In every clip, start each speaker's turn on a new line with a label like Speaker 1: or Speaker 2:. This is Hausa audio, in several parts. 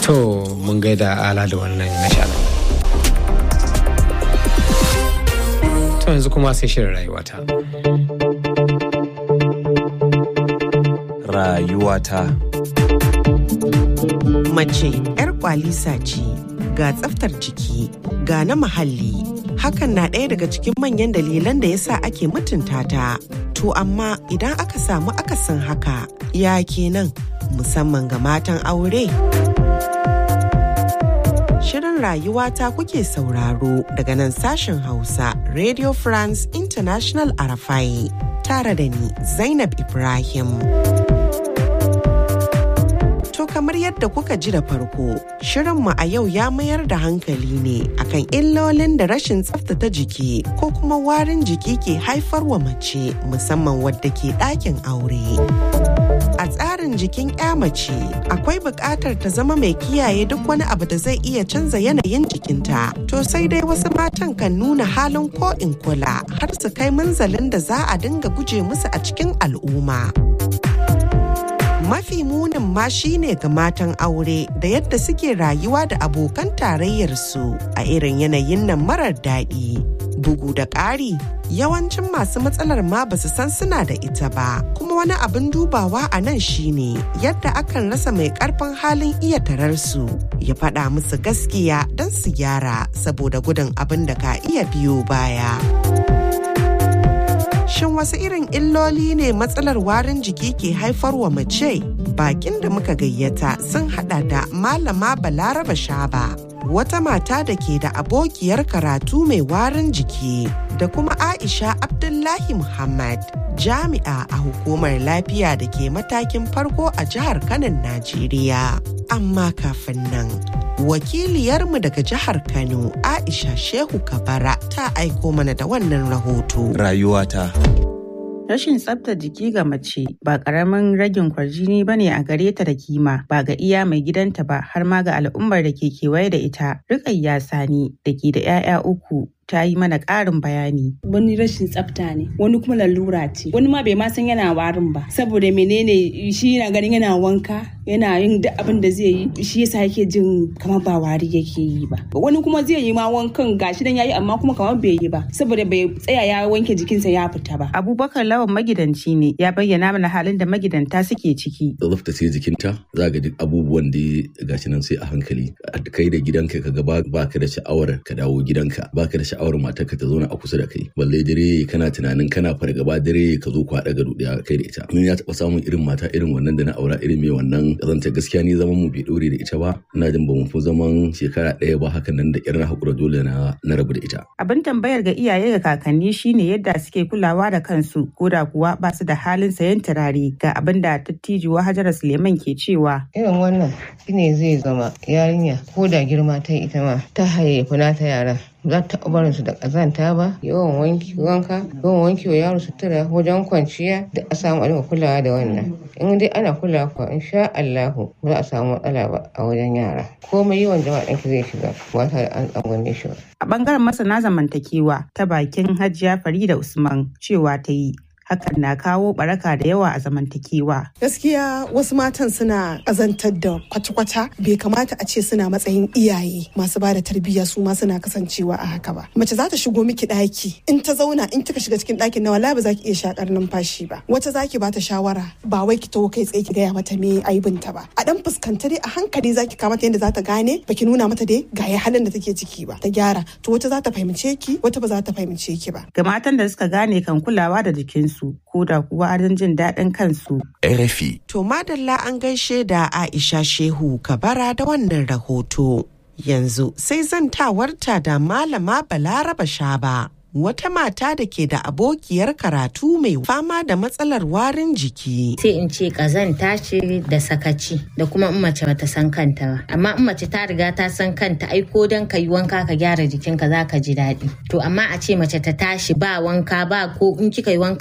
Speaker 1: To mun gaida ala da wannan nishaɗin. To yanzu kuma sai shirin rayuwata.
Speaker 2: Rayuwata.
Speaker 3: Mace 'yar kwalisa ce ga tsaftar jiki ga na muhalli hakan na ɗaya daga cikin manyan dalilan da yasa ake mutunta ta. To amma idan aka samu akasin haka ya kenan musamman ga matan aure. Shirin rayuwata kuke sauraro daga nan sashen Hausa Radio France International Arafai tare da ni Zainab Ibrahim. To kamar yadda kuka ji da farko, shirinmu a yau ya mayar da hankali ne akan illolin da rashin tsaftace jiki ko kuma warin jiki ke haifarwa mace musamman wadda ke ɗakin aure. A tsarin jikin 'ya mace akwai buƙatar ta zama mai kiyaye duk wani abu da zai iya canza yanayin jikinta. To sai dai wasu matan kan nuna halin ko in kula har su kai munzalin da za a dinga guje musu a cikin al'umma. mafi munin ma shine ga matan aure da yadda suke rayuwa da abokan tarayyarsu a irin yanayin nan marar daɗi. Bugu da ƙari, yawancin masu matsalar ma ba su san suna da ita ba. Kuma wani abin dubawa a nan shine yadda akan rasa mai ƙarfin halin iya tararsu ya faɗa musu gaskiya don su gyara saboda gudun abin da ka iya biyo baya. Shin wasu irin illoli ne matsalar warin jiki ke haifarwa mace? Bakin da muka gayyata sun hada da Malama Balaraba Shaba, wata mata da ke da abokiyar karatu mai warin jiki, da kuma Aisha Abdullahi Muhammad, jami'a a hukumar lafiya da ke matakin farko a jihar Kanon Najeriya. Amma kafin nan, wakiliyarmu daga jihar Kano, Aisha Shehu Kabara, ta aiko mana da wannan rahoto.
Speaker 2: Rayuwata.
Speaker 4: Rashin tsaftar jiki ga mace ba ƙaramin ragin kwarjini ba ne a gare ta da kima ba ga iya mai gidanta ba har ma ga al'ummar da ke kewaye da ita. Rukayya Sani da ke da 'ya'ya uku ta yi mana ƙarin bayani.
Speaker 5: Wani rashin tsafta ne, wani kuma lalura ce, wani ma bai ma san yana warin ba, saboda menene shi yana ganin yana wanka, yana yin duk abin da zai yi, shi yasa yake jin kamar ba wari yake yi ba. Wani kuma zai yi ma wankan gashi dan yayi amma kuma kamar bai yi ba, saboda bai tsaya ya wanke jikinsa ya fita ba.
Speaker 4: Abubakar Lawan magidanci ne ya bayyana mana halin da magidanta suke ciki.
Speaker 6: Tsaftace jikinta za ga duk abubuwan da gashi nan sai a hankali. Kai da gidanka ka ga ba ka da sha'awar ka dawo gidanka, ba ka da sha'awar matarka ta zauna a kusa da kai balle dare kana tunanin kana fargaba dare ka zo ku haɗa gado ɗaya kai da ita mun ya taɓa samun irin mata irin wannan da na aura irin mai wannan kazanta gaskiya ni zaman mu bai ɗore da ita ba ina jin ba mu fi zaman shekara ɗaya ba hakan nan da ƙyar na haƙura dole na na rabu da ita.
Speaker 4: Abin tambayar ga iyaye ga kakanni shine yadda suke kulawa da kansu ko da kuwa ba su da halin sayan turare ga abin da dattijuwa Hajara Suleiman ke cewa.
Speaker 7: Irin wannan shine zai zama yarinya ko da girma ta ita ma ta hayayyafa nata yara za ta barin su da ƙazanta ba yawan wanki wanka yawan wanki wa yaro sutura wajen kwanciya da a samu a kulawa da wannan in dai ana kulawa kuwa insha Allahu ba za a samu matsala ba a wajen yara komai yawan jama'a ɗanki zai shiga ba tare an tsangwame shi ba.
Speaker 4: A ɓangaren masana zamantakewa ta bakin Hajiya Farida Usman cewa ta yi hakan na kawo baraka da yawa a zamantakewa.
Speaker 8: Gaskiya wasu matan suna azantar da kwata-kwata bai kamata a ce suna matsayin iyaye masu ba da tarbiyya su ma suna kasancewa a haka ba. Mace za ta shigo miki ɗaki in ta zauna in kika shiga cikin ɗakin na wala ba za ki iya shakar numfashi ba. Wata za ki bata shawara ba wai ki taho kai tsaye ki gaya mata me aibinta ba. A dan fuskanta dai a hankali za ki kamata yadda za ta gane ba ki nuna mata dai ga ya halin da take ciki ba ta gyara to wata za ta fahimce ki wata ba za ta fahimce ki ba.
Speaker 4: Ga matan da suka gane kan kulawa da jikinsu su ko da kuwa adon jin daɗin kansu.
Speaker 2: RFI.
Speaker 3: To madalla an gaishe da Aisha Shehu Kabara da wannan rahoto. Yanzu sai zantawarta da Malama Balaraba Shaba. Wata mata da ke da abokiyar karatu mai fama da matsalar warin jiki.
Speaker 9: Sai in ce kazanta ce da sakaci da kuma in mace bata san kanta ba. Amma in mace ta riga ta san kanta ai ko dan ka yi wanka ka gyara jikinka za ka ji daɗi. To amma a ce mace ta tashi ba wanka ba ko in kika yi wanka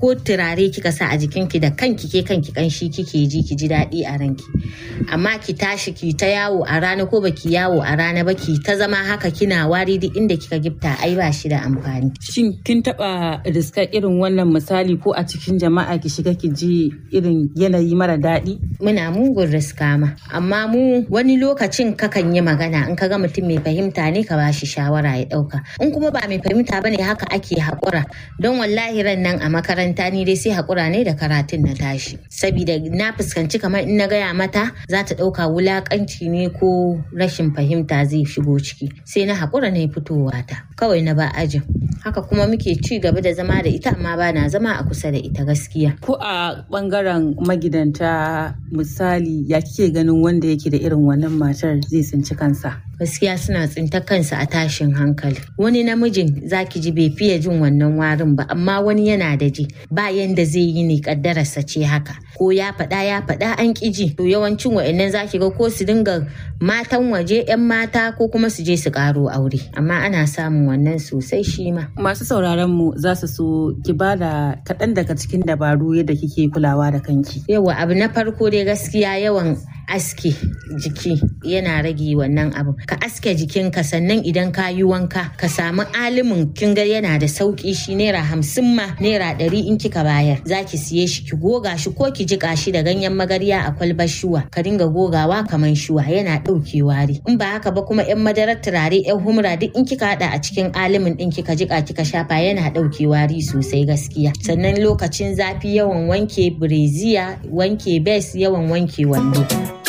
Speaker 9: ko turare kika sa a jikinki da kanki ke kanki kanshi kike ji ki ji daɗi a ranki amma ki tashi ki ta yawo a rana ko baki yawo a rana ba ki ta zama haka kina wari duk inda kika gifta ai ba shi da amfani
Speaker 4: Shin kin taba riskar irin wannan misali ko a cikin jama'a ki shiga ki ji irin yanayi mara daɗi?
Speaker 9: muna mugun riska ma amma mu wani lokacin kakan yi magana in ka ga mutum mai fahimta ne ka bashi shawara ya ɗauka in kuma ba mai fahimta bane haka ake haƙura don wallahi ran nan a makaranta ni dai sai haƙura ne da karatun na tashi saboda na fuskanci kamar in na gaya mata za ta ɗauka wulaƙanci ne ko rashin fahimta zai shigo ciki sai na haƙura na fitowa ta kawai na ba ajin haka kuma muke ci gaba da zama da ita amma ba na zama a kusa da ita gaskiya
Speaker 4: Ko a ɓangaren magidanta misali ya kike ganin wanda yake da irin wannan matar zai tsinci kansa?
Speaker 9: gaskiya suna tsintar kansu a tashin hankali wani namijin zaki ji bai fiye jin wannan warin ba amma wani yana da ji ba yanda zai yi ne kaddararsa ce haka ko ya faɗa ya faɗa an ƙi ji to yawancin wa'annan zaki ga ko su dinga matan waje 'yan mata ko kuma su je su ƙaro aure amma ana samun wannan sosai shi ma
Speaker 4: Masu sauraron mu za su so ki ba da kaɗan daga cikin dabaru yadda kike kulawa da kanki.
Speaker 9: yawa abu na farko dai gaskiya yawan aske jiki yana rage wannan abu ka aske jikinka sannan idan ka yi wanka ka samu alimin kin ga yana da sauki shi naira hamsin ma naira ɗari in kika bayar za ki siye shi ki goga shi ko ki jiƙa shi da ganyen magarya a kwalbar shuwa ka dinga gogawa kamar shuwa yana ɗauke wari in ba haka ba kuma yan madarar turare yan humra duk in kika haɗa a cikin alimin ɗin kika jiƙa kika shafa yana ɗauke wari sosai gaskiya sannan lokacin zafi yawan wanke bireziya wanke bes yawan wanke wando.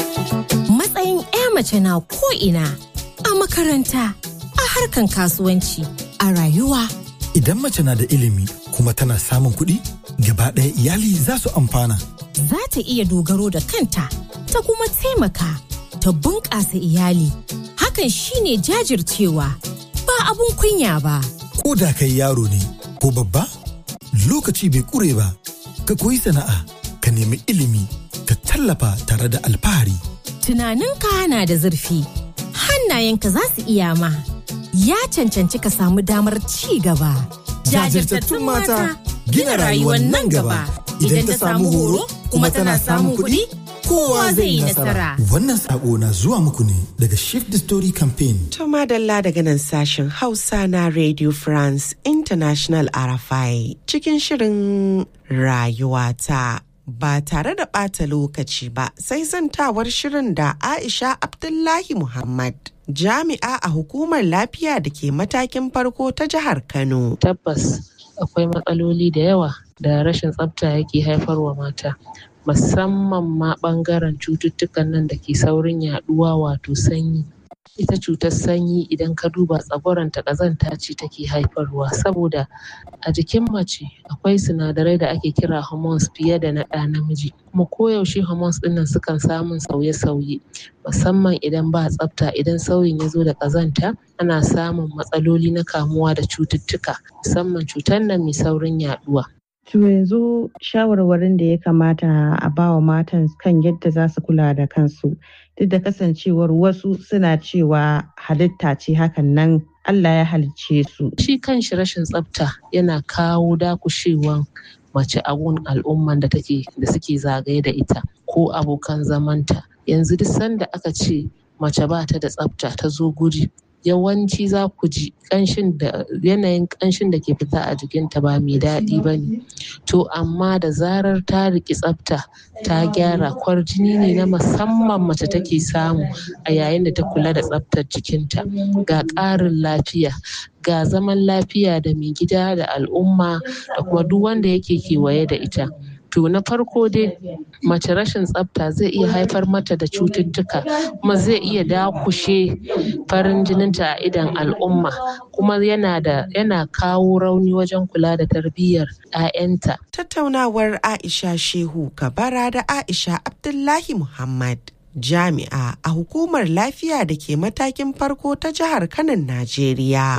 Speaker 2: Matsayin 'ya mace na ko'ina a makaranta, a harkan kasuwanci, a rayuwa.
Speaker 10: Idan mace na da ilimi kuma tana samun kuɗi, gaba ɗaya iyali za su amfana.
Speaker 2: Za ta iya dogaro da kanta, ta kuma taimaka, ta bunƙasa iyali. Hakan shine jajircewa, ba abun kunya ba.
Speaker 10: Ko da kai yaro ne ko babba, lokaci bai ƙure ba. Ka koyi sana'a, ka nemi ilimi, ka tallafa tare da alfahari.
Speaker 2: Tunaninka na da zurfi, hannayenka za su iya ma. Ya cancanci ka samu damar ci gaba.
Speaker 10: Jajirtattun mata gina rayuwar nan gaba. Idan ta samu horo kuma tana samun kuɗi, kowa zai yi nasara. Wannan sako na zuwa muku ne daga Shift the Story Campaign.
Speaker 3: To madalla daga nan sashen Hausa na Radio France International RFI cikin shirin rayuwata. Ba tare da ɓata lokaci ba sai zantawar shirin da Aisha Abdullahi Muhammad. Jami'a a hukumar lafiya da ke matakin farko ta jihar Kano.
Speaker 11: Tabbas akwai matsaloli da yawa da rashin tsafta yake haifarwa mata. musamman ma ɓangaren cututtukan nan da ke saurin yaɗuwa wato sanyi. Ita cutar sanyi idan ka duba tsagwaranta ƙazanta ce take haifarwa saboda a jikin mace akwai sinadarai da ake kira hormones fiye da na ɗa namiji kuma koyaushe hormones ɗin nan sukan samun sauye-sauye musamman idan ba tsafta idan sauyin ya zo da ƙazanta ana samun matsaloli na kamuwa da cututtuka musamman cutar nan mai saurin yaɗuwa.
Speaker 4: To yanzu shawarwarin da ya kamata a bawa matan kan yadda za su kula da kansu duk da kasancewar wasu suna cewa halitta ce hakan nan Allah ya halicce su.
Speaker 11: Shi kanshi rashin tsafta yana kawo dakushewan mace a gun al'umman da take da suke zagaye da ita ko abokan zamanta. Yanzu duk sanda aka ce mace ba ta da tsafta ta zo guri yawanci za ku ji ƙanshin da yanayin ƙanshin da ke fita a jikinta ba mai daɗi ba ne to amma da zarar ta riƙi tsafta ta gyara kwarjini ne na musamman mace take samu a yayin da ta kula da tsaftar jikinta ga ƙarin lafiya ga zaman lafiya da mai gida da al'umma da kuma duk wanda yake kewaye da ita to na farko dai mace rashin tsafta zai iya haifar mata da cututtuka kuma zai iya dakushe farin jininta a idon al'umma kuma yana da yana kawo rauni wajen kula da tarbiyyar 'ya'yanta.
Speaker 3: Tattaunawar Aisha Shehu Kabara da Aisha Abdullahi Muhammad. Jami'a a hukumar lafiya da ke matakin farko ta jihar Kanan Najeriya.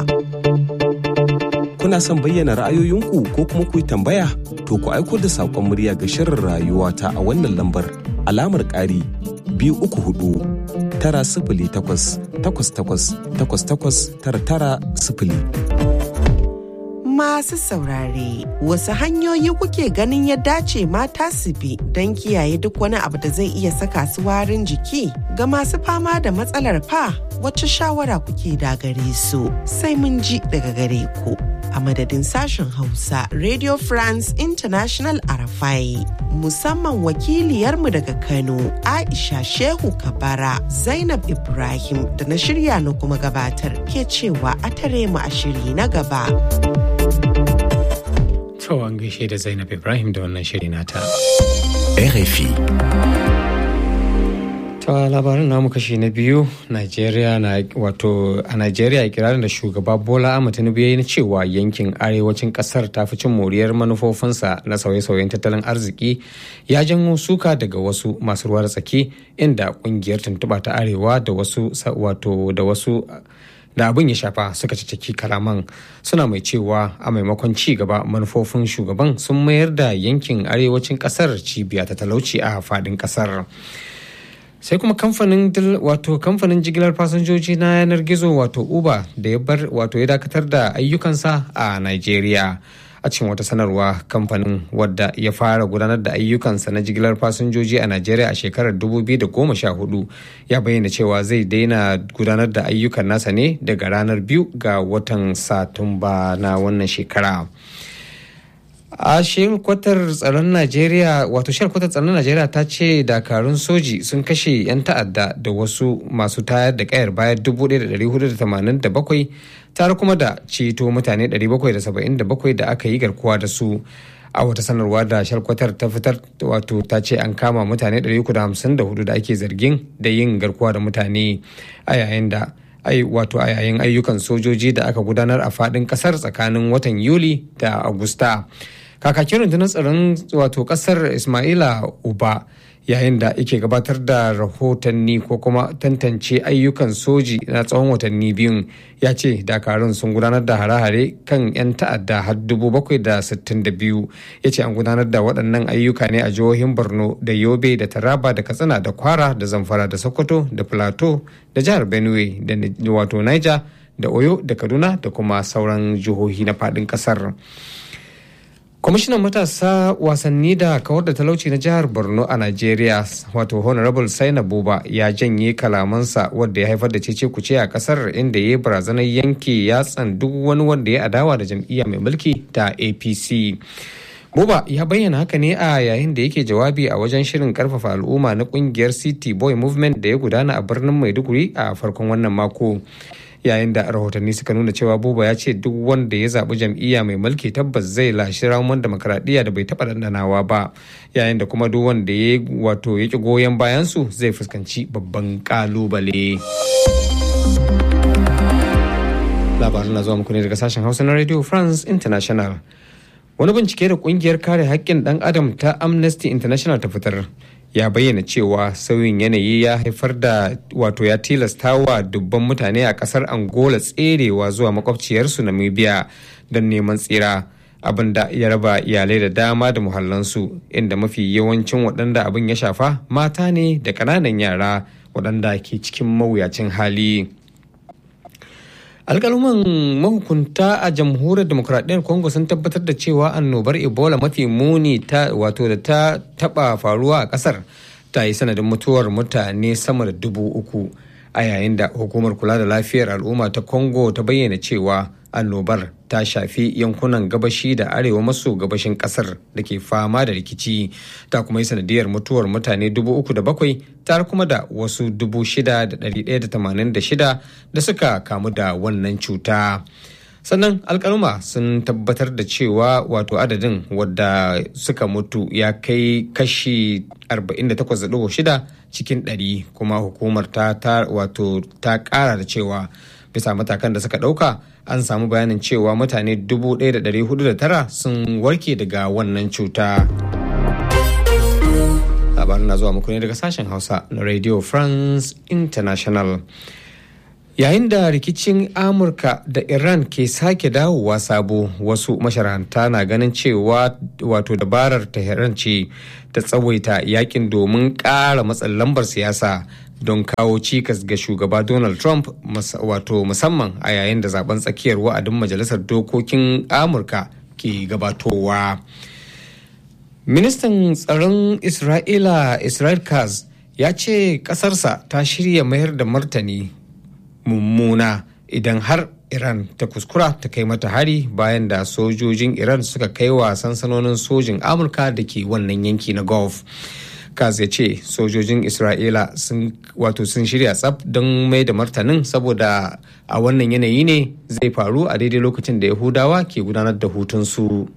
Speaker 12: kuna son bayyana ra'ayoyinku ko kuma ku yi tambaya to ku aiko da saƙon murya ga shirin rayuwa ta a wannan lambar alamar ƙari biyu uku hudu tara sifili takwas takwas takwas takwas takwas tara tara sifili.
Speaker 3: Masu saurare, wasu hanyoyi kuke ganin ya dace mata su bi don kiyaye duk wani abu da zai iya saka su warin jiki ga masu fama da matsalar fa wacce shawara kuke da gare su sai mun ji daga gare ku. A madadin sashen Hausa, Radio France International Arafai, musamman wakiliyarmu daga Kano, Aisha Shehu Kabara, Zainab Ibrahim da na shirya na kuma gabatar ke cewa a tare mu a shiri na gaba.
Speaker 1: To an gaishe da Zainab Ibrahim da wannan shiri nata.
Speaker 12: RFI.
Speaker 1: Ta labarin namu kashi na biyu, Najeriya na wato a Najeriya kirarin da shugaba Bola Ahmed Tinubu ya yi na cewa yankin arewacin kasar ta fi cin moriyar manufofinsa na sauye-sauyen tattalin arziki ya janyo suka daga wasu masu ruwa da tsaki inda kungiyar tuntuɓa ta arewa da wasu wato da wasu da abin ya shafa suka ciki kalaman suna mai cewa a maimakon ci gaba manufofin shugaban sun mayar da yankin arewacin kasar cibiya ta talauci a fadin kasar sai kuma kamfanin wato kamfanin jigilar fasinjoji na yanar gizo wato uber da ya bar wato ya dakatar da ayyukansa a nigeria a cikin wata sanarwa kamfanin wadda ya fara gudanar da ayyukansa na jigilar fasinjoji a najeriya a shekarar 2014 ya bayyana cewa zai daina gudanar da ayyukan nasa ne daga ranar biyu ga watan satumba na wannan shekara a kwatar tsaron najeriya wato kwatar tsaron najeriya ta ce dakarun soji sun kashe 'yan ta'adda da wasu masu tayar da kayar bayan 1487 tare kuma da ceto mutane 777 da aka yi garkuwa da su a wata sanarwa da shalkwatar ta fitar wato ta ce an kama mutane 354 da ake zargin da yin garkuwa da mutane a yayin da ai wato a yayin ayyukan sojoji da aka gudanar a fadin kasar tsakanin watan yuli da agusta kakakin rundunar tsaron wato kasar ismaila uba yayin da yake gabatar da rahotanni ko kuma tantance ayyukan soji na tsawon watanni biyun ya ce dakarun sun gudanar da hare-hare kan 'yan ta'adda har biyu ya ce an gudanar da waɗannan ayyuka ne a jihohin borno da yobe da taraba da katsina da kwara da zamfara da sokoto da plateau da jihar benue da wato niger da oyo da kaduna da kuma sauran jihohi na faɗin ƙasar. kwamishinan matasa wasanni da kawar da talauci na jihar borno a nigeria wato honorable saina buba ya janye kalamansa wadda ya haifar da cece kuce a kasar inda ya yi barazanar yanke yatsan duk wani wanda ya adawa da jam'iyya mai mulki ta apc buba ya bayyana haka ne a yayin da yake jawabi a wajen shirin karfafa al'umma na kungiyar city boy movement da ya gudana a birnin maiduguri a farkon wannan mako yayin da rahotanni suka nuna cewa buba ya ce duk wanda ya zaɓi jam'iyya mai mulki tabbas zai lashi ramuwan demokaradiyya da bai taɓa dandanawa ba yayin da kuma duk wanda ya wato ya ki goyon bayansu zai fuskanci babban kalubale labarin na zuwa muku ne daga sashen hausa na radio france international wani bincike da kungiyar kare haƙƙin ɗan adam ta amnesty international ta fitar ya bayyana cewa sauyin yanayi ya haifar da wato ya tilasta wa dubban mutane a kasar angola tserewa zuwa makwabciyarsu namibia don neman tsira abin da ya raba iyalai da dama da muhallansu inda mafi yawancin waɗanda abin ya shafa mata ne da ƙananan yara waɗanda ke cikin mawuyacin hali alƙaluman mahukunta a jamhuriyar demokuraɗiyyar congo sun tabbatar da cewa annobar ebola mafi muni ta wato da ta taɓa faruwa a ƙasar ta yi sanadin mutuwar mutane sama da dubu uku a yayin da hukumar kula da lafiyar al'umma ta congo ta bayyana cewa annobar ta shafi yankunan gabashi da arewa maso gabashin kasar da ke fama da rikici ta kuma yi sanadiyar mutuwar mutane dubu uku da bakwai tare kuma da wasu dubu shida da ɗari ɗaya da tamanin da shida da suka kamu da wannan cuta sannan alkaluma sun tabbatar da cewa wato adadin wadda suka mutu ya kai kashi 48.6 cikin 100 kuma hukumar ta wato ta kara da cewa bisa matakan da suka dauka an samu bayanin cewa mutane 1,409 sun warke daga wannan cuta. labarin na zuwa muku ne daga sashen hausa na radio france international yayin da rikicin amurka da iran ke sake dawowa sabo wasu masharanta na ganin cewa wato dabarar tehran ce ta tsawaita yakin domin ƙara matsin lambar siyasa don kawo cikas ga shugaba donald trump wato musamman a yayin da zaben tsakiyar wa'adin majalisar dokokin amurka ke gabatowa ministan tsaron isra'ila israel kaz ya ce kasarsa ta shirya mayar da martani mummuna idan har Iran ta kuskura ta kai mata hari bayan da sojojin Iran suka kai wa sansanonin sojin Amurka da ke wannan yanki na Gulf. Kaz ya ce sojojin Isra'ila sun wato sun shirya tsaf don mai da martanin saboda a wannan yanayi ne zai faru a daidai lokacin da Yahudawa ke gudanar da hutunsu.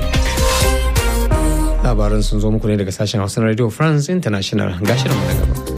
Speaker 1: Labaran sun zo muku ne daga sashen Hausa Radio France International gashirin mu na gaba.